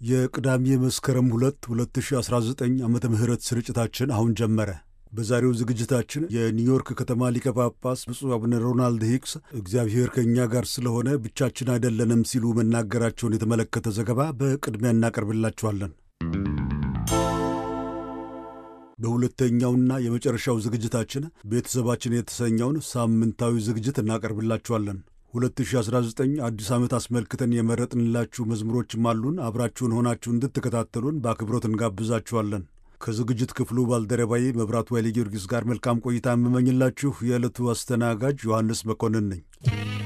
የቅዳሜ መስከረም 2 2019 ዓመተ ምህረት ስርጭታችን አሁን ጀመረ። በዛሬው ዝግጅታችን የኒውዮርክ ከተማ ሊቀ ጳጳስ ብፁዕ አቡነ ሮናልድ ሂክስ እግዚአብሔር ከእኛ ጋር ስለሆነ ብቻችን አይደለንም ሲሉ መናገራቸውን የተመለከተ ዘገባ በቅድሚያ እናቀርብላችኋለን። በሁለተኛውና የመጨረሻው ዝግጅታችን ቤተሰባችን የተሰኘውን ሳምንታዊ ዝግጅት እናቀርብላችኋለን። 2019 አዲስ ዓመት አስመልክተን የመረጥንላችሁ መዝሙሮችም አሉን። አብራችሁን ሆናችሁ እንድትከታተሉን በአክብሮት እንጋብዛችኋለን። ከዝግጅት ክፍሉ ባልደረባዬ መብራቱ ኃይለ ጊዮርጊስ ጋር መልካም ቆይታ የምመኝላችሁ የዕለቱ አስተናጋጅ ዮሐንስ መኮንን ነኝ።